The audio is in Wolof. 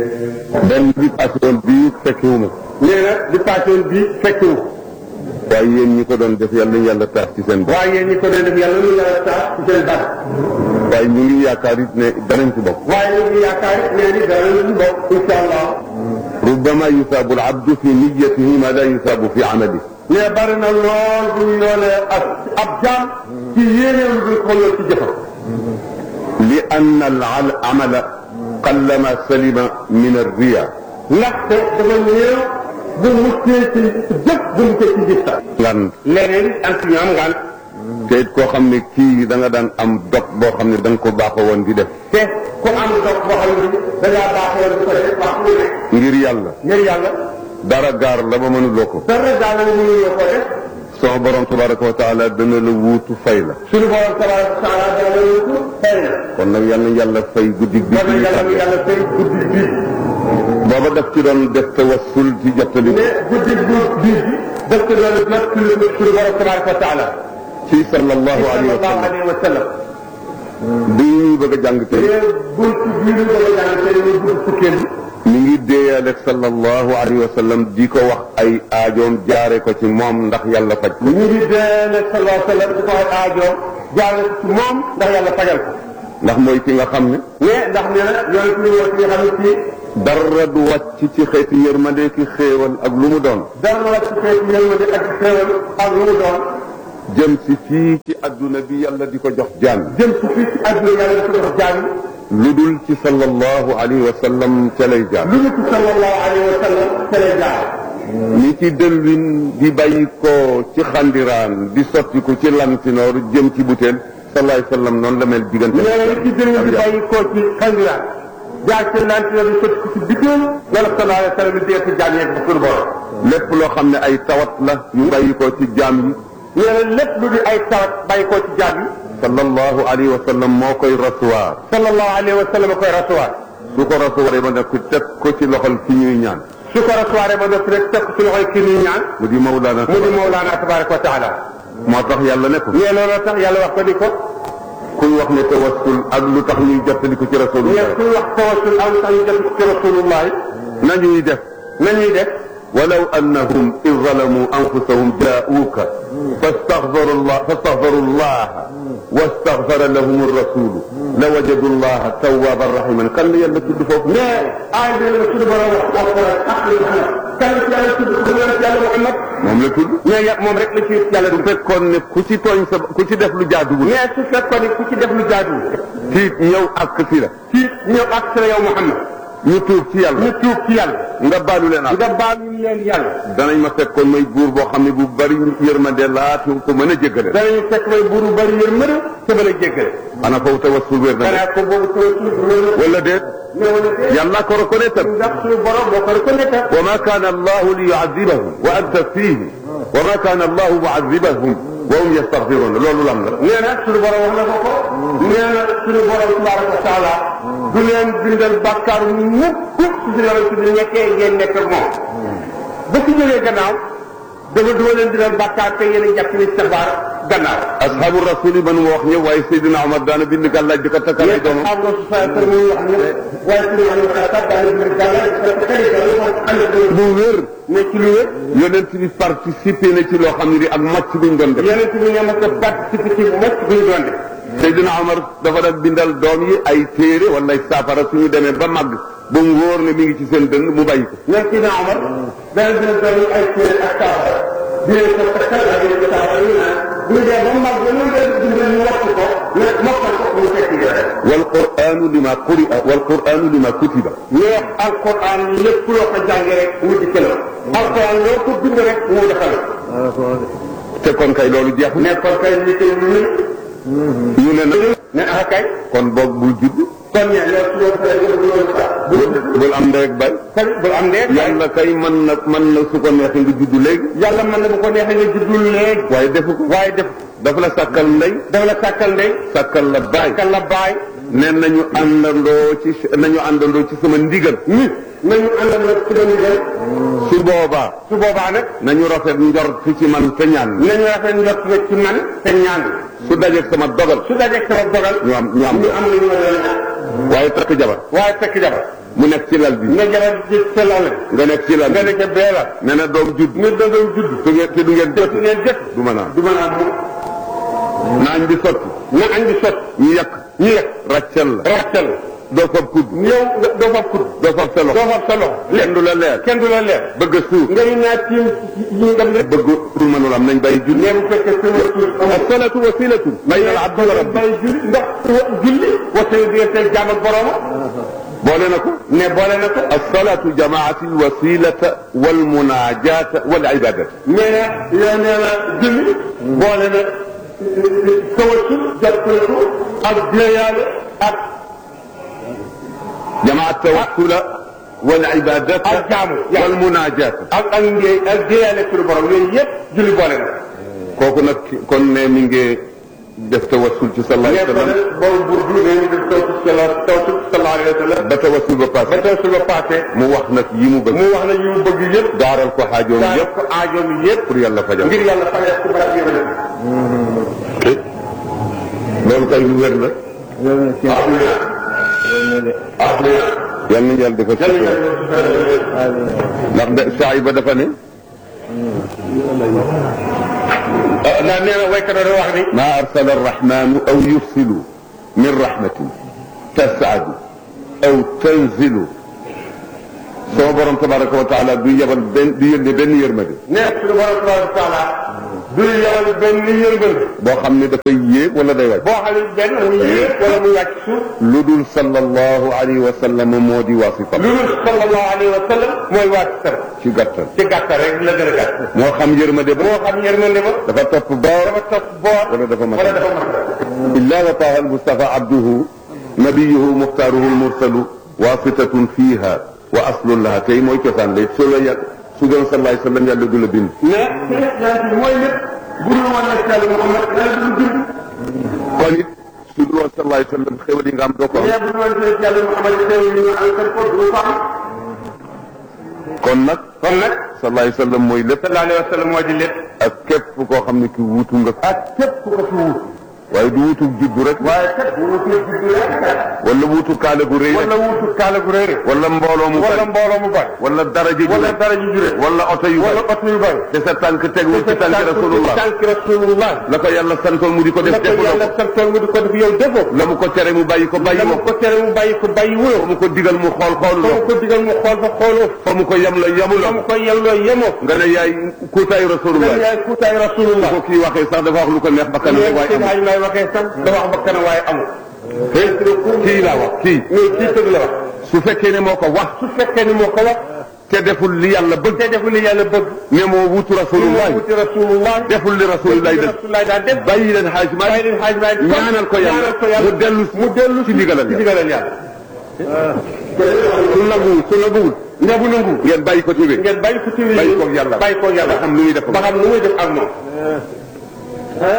benn bi passé woon bii fekkiwuma nee na di passion bii fekkiwu waaye yéen ñi ko doon def yàlla nañu yàlla taas ci seen bopp waaye yéen ñi ko doon def yàlla lu yàlla tax ci seen bàtt waaye ñu ngi yaakaar it ne danañ ci bokk waaye ñu ngi yaakaar nee ni dara lu bokk incha allah rubbama yusaabu al abdu fi niyatihi ma la yusaabu fi amali mais bari na lool bu ñu yoolee ak ab jaam ci yéeneem bi ko lool ci jëfam li anna al amala qallama salima min al riya ndaxte dafa néew bu muccee ci jëf bu muccee ci gis sax ngan leneen am ci ñu am ngaan te it koo xam ne kii da nga daan am dog boo xam ne da nga ko baaxoo woon di def te ku am dog boo xam ne da ngaa baaxoo di ko def wax lu ne ngir yàlla ngir yàlla dara gaar la ba mënuloo ko dara daal la mënuloo ko def sama borom tabaraka wa taala dana la wuutu fay la suñu borom tabaraka wa taala dana la wutu fay na kon nag yal na yàlla fay guddi bi dana yàlla mu yàlla fay guddi bii booba daf ci doon def tawassul ci jottali mais guddi bu bii bi daf ko doon jot ci lu suñu borom tabaraka wa taala ci sallallahu alayhi wa sallallahu sallam alayhi wa sallam bi ñuy bëgg a jàng tey mais buntu bii ñu bëgg a jàng tey muy buntu fukkeel bi mi ngi déeyaleeg sallallahu alayhi wa sallam di ko wax ay aajoom jaare ko ci moom ndax yàlla faj ko ñu ngi dee ne sallallahu alayhi wa sallam di ko ay aajoom jaarale ko ci moom ndax yàlla fajal ko ndax mooy ki nga xam ne mais ndax nee na yooyu ci ñëw ci nga xam ne fii dara du wàcc ci xeeti yërmande ki xéewal ak lu mu doon dara la ci xeetu yërmande ak xéewal ak lu mu doon jëm si fii ci adduna bi yàlla di ko jox jaam jëm ci fii ci àdduna yàlla di ko jox jaam lu dul ci sallallahu alayhi wa sallam ca lay jaam lu ñu ci sallallahu alayhi wa sallam ca lay jaar ni ci dëlwin di bàyyi ko ci xandiraan di sotti ko ci lantinoor jëm ci butéel sallallahu alayhi wa sallam noonu la mel diggante nee na li ci jëriñ di bàyyi koo ci xandiraan jaar ci lantinoor di sotti ko ci bitéel wala sallallahu alayhi wa sallam di dee ci jaam yeeg ba suñu borom lépp loo xam ne ay tawat la yu bàyyi ko ci jaam yi nee na lépp lu di ay tawat bàyyi koo ci jaam yi sallallahu alayhi wa sallam moo koy recevoir sallallahu alayhi wa sallam koy recevoir su ko recevoir ba nag ku teg ko ci loxol ki ñuy ñaan su ko recevoir ba noppi rek teg ko ci loxoy kii ñuy ñaan mu di Mawlana mu di Mawlana tabaraka wa taala moo tax yàlla ne ko nee looloo tax yàlla wax ko ni ko kuy wax ne tawassul ak lu tax ñuy jottali ko ci nee rasulullah kuy wax tawassul am tax ñu def ko ci rasulullah nañuy def nañuy def ولو أنهم إذ ظلموا أنفسهم جاءوك فاستغفروا الله فاستغفروا الله واستغفر لهم الرسول لوجدوا الله توابا رحيما كان يلا تد فوق mais aay bi la suñu borom wax alquran ak li xam kan ci yàlla tudd ko yonent yàlla Muhammad moom la tudd mais ya moom rek la ci yàlla bu du fekkoon ne ku ci tooñ sa ku ci def lu jaaduwul mais su fekkoon ni ku ci def lu jaaduwul tiit ñëw ak fi la ci ñëw ak sa yow Muhammad ñu tuub ci yàlla ñu tuub ci yàlla nga baalu leen ak nga baal ñu leen yàlla danañ ma fekkoon may buur boo xam ne bu bari yërmande laatu ko mën a jéggale danañu fekk may buuru bari yërmande te mën a jéggale ana foofu tawassul wér na de xanaa ko boobu tawassul wér wala déet na wala déet yàlla ko reconnaître ndax suñu borom moo ko reconnaître وما كان الله ليعذبهم وأنت فيهم وما كان الله معذبهم وهم يستغفرون loolu lam la nee na suñu borom wax na ko ko nee na suñu borom tabaraka wa taala du leen bindal bàkkaar mukk su si yonent bi nekkee ngeen nekk ak moom ba si jógee gannaaw dafa duma leen bindal bàkkaar te yéen a jàpp ni sabaar gannaaw ashabu rasul yi man mu wax ñëw waaye Seydina Omar daana bind gàllaaj di ko takkal ay mais doomam am na su sa kër muy wax ne waaye suñu am na sax daal di bind gàllaaj parce que xëy na moom ànd ak bu wér ne ci lu wér yonent bi participé na ci loo xam ne di ak màcc buñ doon def yonent bi ne ma ko participer ci mocc bu ñu doon def Seydina Omar dafa daan bindal doom yi ay téere wala ay saafara suñu demee ba màgg ba mu wóor ne mi ngi ci seen dënn mu bàyyi ko ñoom ci naa Omar dana dina doon ay téere ak saafara di leen ko takkal ak leen ko saafara ñu naan bu ñu dee ba mag ba ñu leen dundal ñu wattu ko ñu mokkal ko ñu fekk yore wal quranu lima quri'a wal quranu lima kutiba mais alquran lépp loo ko jàngee rek mu di këla alquran loo ko bind rek mu defal te kon kay loolu jeex na mais kon kay li koy ñu ñu ne nag ne ah kay kon boog bul judd kon ñe yow su loolu kay yow loolu sax bul am ndey ak bay kon bul am ndee yàlla kay mën na mën na su ko neexee nga judd léegi yàlla mën na bu ko neexee nga juddul léegi waaye defu ko waaye def dafa la sàkkal ndey dafa la sàkkal ndey sàkkal la baay sàkkal la baay ne nañu àndandoo ci nañu àndandoo ci sama ndigal ni nañu àndal nag ci dañu dem su boobaa su boobaa nag nañu rafet njort ci man te ñaan nañu rafet njort nag ci man te ñaan su dajeeg sama dogal su dajeeg sama dogal ñu am ñu am ñu am lu ñu war a waaye takk jabar waaye fekk jabar mu nekk ci lal bi nga jaral ci sa lal nga nekk ci lal nga bi ne ca bee la nee na doom judd nga doon judd su ngeen te du ngeen jot du ngeen jot du mën a am du mën a am naañ bi sotti na añ bi sot ñu yàq ñu yegg ràccal la rafetal doo fab kudd ñëw nga doo fab kudd doo fab sa doo loxo fab sa loxo kenn du la leer kenn du la leer bëgg a suuf nga ñu naa tiim yi nga dem rek bëgg pour mënul am nañ bàyyi julli mais bu fekkee sama tur as-salatu wasilatu bayna al-abdi wa rabbi bay julli ndax julli wasee diggante jaam ak borooma boole na ko ne boole na ko as-salatu jamaati al-wasilata wal munajata wal ibadata nee na yaa nee na julli boole na tawasul jàppale ak jéeyaale ak jamaat tawassula wal ibadata ak jaamu wal munajata ak ak ngee ak jéeyaale suñu borom yooyu yëpp julli boole na kooku nag kon ne mi ngi def tawassul ci sallallahu alayhi wa sallam boobu burdu nee ñu def tawsul sala tawsul sallallahu alayhi wa sallam ba tawassul ba ba passé tawsul ba passé mu wax nag yi mu bëgg mu wax na yu mu bëgg yëpp daaral ko xaajoom daal yëpp ko aajoom yëpp pour yàlla fajal ngir yàlla fayal ci barab yëpp loolu kay lu wér la yal nañu yàlla defal ci ndax de saa ba dafa ne ndax nee na waykat da wax ni ما أرسل الرحمن أو يرسل من رحمة تسعد أو تنزل sama borom tabaraka wa taala du yebal benn du yónne benn yërmande ne suñu borom tabaraka wa taala du yabal benn yëngal boo xam ne dafay yéeg wala day wàcc boo xam ne benn mu yéeg wala mu wàcc suuf lu dul sallallahu alayhi wa sallam moo di wasifam lu dul sallallahu alayhi wa sallam mooy wàcc sar ci gàttal ci gàttal rek la gën a gàtt moo xam yërmande ba moo xam yërmande ba dafa topp boor dafa topp boor wala dafa mat wala dafa mat إلا وطه المصطفى عبده نبيه مختاره المرسل واسطة فيها وأصل لها تي موي كسان لي سولا يا سودان صلى الله عليه وسلم يالله دولا بين mais yonent bi mooy lépp bu dul woon nag Yàlla Muhammad yàlla du dund kon it su dul woon sallallahu alayhi wa sallam xéwal yi nga am doo ko am mais bu dul woon nag Yàlla Muhammad xew yi ñu am ko du ko am kon nag kon nag sallallahu alayhi wa sallam mooy lépp sallallahu alayhi wa sallam moo di lépp ak képp koo xam ne ki wuutu nga ak képp ku ko fi wut waaye du wuutu juddu rek waaye kat bu wutee juddu rek wala wuutu kaale gu rëy wala rek wutu kaala gu rëy rek wala mbooloo mu wala bari mbooloo mu bari wala daraja ju wala rëy dara ju jure wala oto yu wala bari oto yu bari te sa tànk tegul ci tànk rasulullah tànk rasulullah la ko yàlla santoon mu di ko la def ko defuloo yàlla ko santoon nga di ko def yow defoo la mu ko tere mu bàyyi ko bàyyi la mu woo ko tere mu bàyyi ko bàyyi fa wuloo mu ko digal mu xool xool fa mu loo ko digal mu xool fa xooloo fa mu ko yem la fa yemuloo mu ko yelloo yemoo nga ne yaay kuutaayu nga rasulullah yaay kuutaay rasulullah ko kii waxee sax dafa wax lu ko neex bakkan rek waaye seen amul xaaj may waxee sax da wax ba kana waaye amul kii laa wax kii mais kii tëgg la wax su fekkee ne moo ko wax su fekkee ni moo ko wax te deful li yàlla bëgg te deful li yàlla bëgg ne moo wutu rasulullah moo wuti rasulullah deful li rasulullah def rasulullah daa def bàyyi leen xaaj ma bàyyi leen xaaj may ñaanal ko yàlla ñaanal ko yàlla mu dellu mu dellu ci ndigalal ci yàlla ndigalal yàlla su nanguwul su nanguwul nga bu nangu ngeen bàyyi ko ci wér ngeen bàyyi ko ci bàyyi koog yàlla bàyyi koog yàlla ba xam lu muy def ba xam nu muy def ak moom